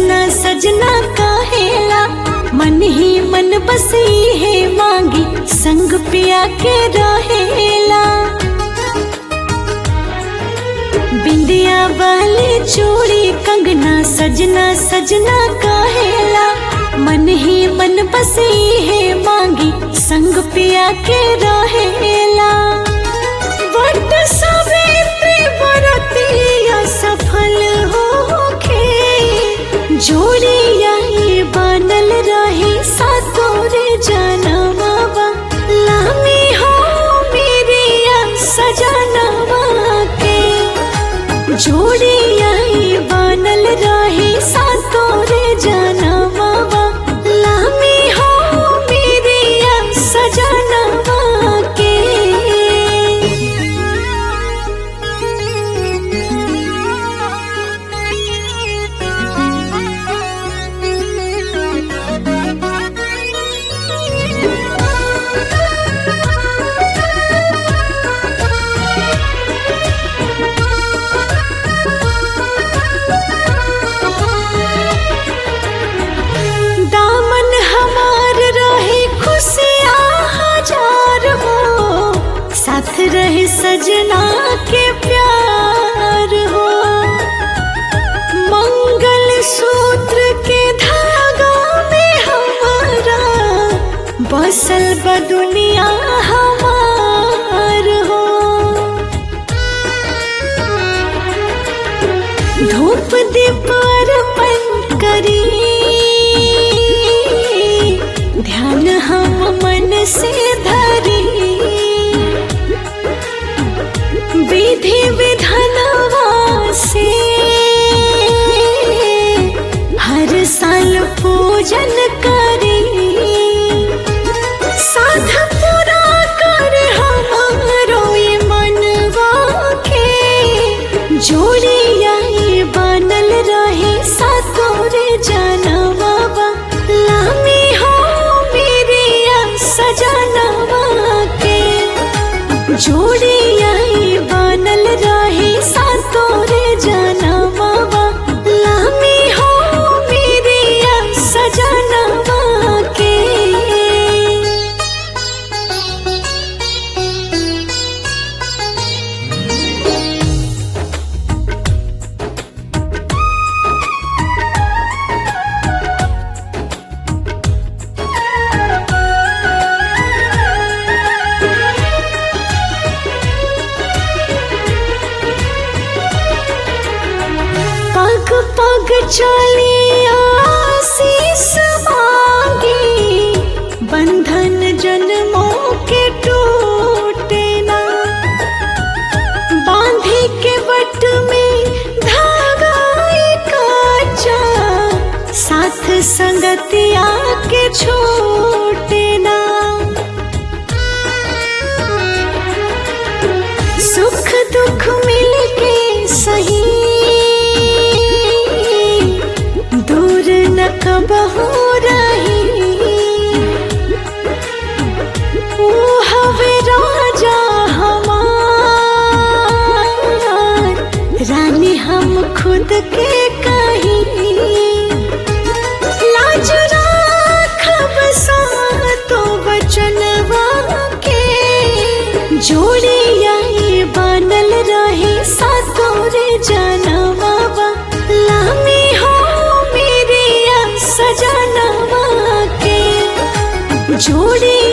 सजना सजना काहेला मन ही मन बसी है मांगी संग पिया के रहेला बिंदिया वाली चूड़ी कंगना सजना सजना काहेला मन ही मन बसी है मांगी संग पिया के रहेला वट सवेरे बरतिया सफल होखे जोड़िया ये बनल रही सातोरे जनमवा लामी हो मेरिया सजनवा के जोड़िया ये बनल रही सातोरे जनमवा लामी हो मेरिया सजनवा के दामन हमार रहे खुशियाँ हजार हो साथ रहे सजना के प्यार हो मंगल सूत्र के धागा में हमारा बसल ब दुनिया हमार हो धूप दीप अर्पण करी ध्यान हम मन से धरी विधि विधानवा से हर साल पूजन करी साध पूरा कर हमारो ये मनवा के जोड़िया ये बनल रहे सातोरे जनवा लामी हो मेरिया सजनवा के जोड़िया ये बनल रहे सातोरे जनवा लामी हो मेरिया सजनवा के पग पग चलिया आशीष मांगी बंधन जन्मों के टूटे ना बांधे के बट में धागा काचा साथ संगतिया के छोटे ना सुख दुख मिलके सही दूर न कबहू रही ओ हवे राजा हमार रानी हम खुद के कहीं लाज राखब सातो वचनवा के जोड़िया ये बनल रहे सातोरे जनवा लामी हो मेरिया सजनवा के जोड़ी